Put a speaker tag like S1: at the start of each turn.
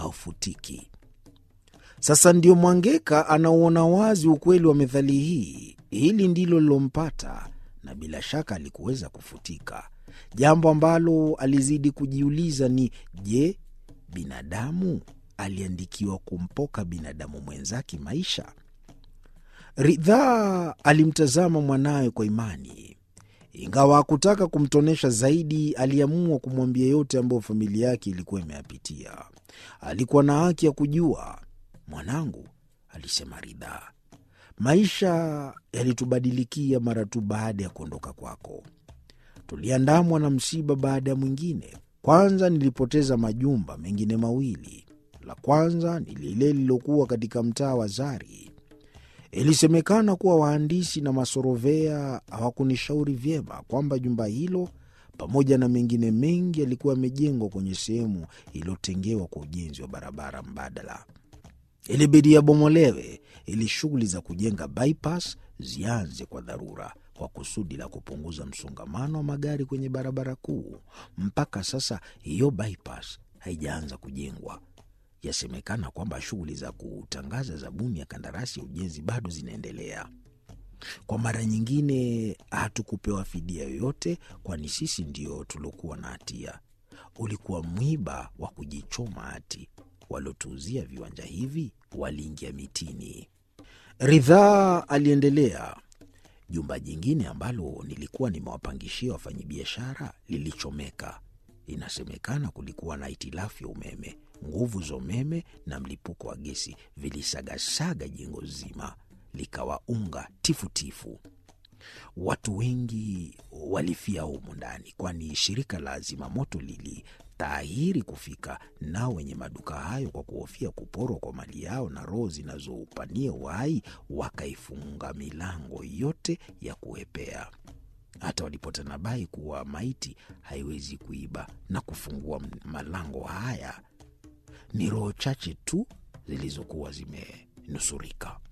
S1: haufutiki. Sasa ndio Mwangeka anauona wazi ukweli wa methali hii. Hili ndilo lilompata, na bila shaka alikuweza kufutika. Jambo ambalo alizidi kujiuliza ni je, binadamu aliandikiwa kumpoka binadamu mwenzake maisha? Ridhaa alimtazama mwanawe kwa imani. Ingawa hakutaka kumtonesha zaidi, aliamua kumwambia yote ambayo familia yake ilikuwa imeyapitia. Alikuwa na haki ya kujua. Mwanangu, alisema Ridhaa, maisha yalitubadilikia mara tu baada ya kuondoka kwako. Tuliandamwa na msiba baada ya mwingine. Kwanza nilipoteza majumba mengine mawili. La kwanza ni lile lililokuwa katika mtaa wa Zari. Ilisemekana kuwa wahandisi na masorovea hawakunishauri vyema kwamba jumba hilo pamoja na mengine mengi yalikuwa yamejengwa kwenye sehemu iliyotengewa kwa ujenzi wa barabara mbadala. Ilibidi yabomolewe ili shughuli za kujenga bypass zianze kwa dharura kwa kusudi la kupunguza msongamano wa magari kwenye barabara kuu. Mpaka sasa hiyo bypass haijaanza kujengwa. Yasemekana kwamba shughuli za kutangaza zabuni ya kandarasi ya ujenzi bado zinaendelea. Kwa mara nyingine, hatukupewa fidia yoyote, kwani sisi ndio tuliokuwa na hatia. Ulikuwa mwiba wa kujichoma hati. Waliotuuzia viwanja hivi waliingia mitini. Ridhaa aliendelea. Jumba jingine ambalo nilikuwa nimewapangishia wafanyabiashara lilichomeka. Inasemekana kulikuwa na hitilafu ya umeme. Nguvu za umeme na mlipuko wa gesi vilisagasaga jengo zima, likawa unga tifutifu. Watu wengi walifia humu ndani, kwani shirika la zimamoto lilitahiri kufika, nao wenye maduka hayo kwa kuhofia kuporwa kwa mali yao na roho zinazoupania uhai wakaifunga milango yote ya kuepea. Hata walipotanabai kuwa maiti haiwezi kuiba na kufungua malango haya, ni roho chache tu zilizokuwa zimenusurika.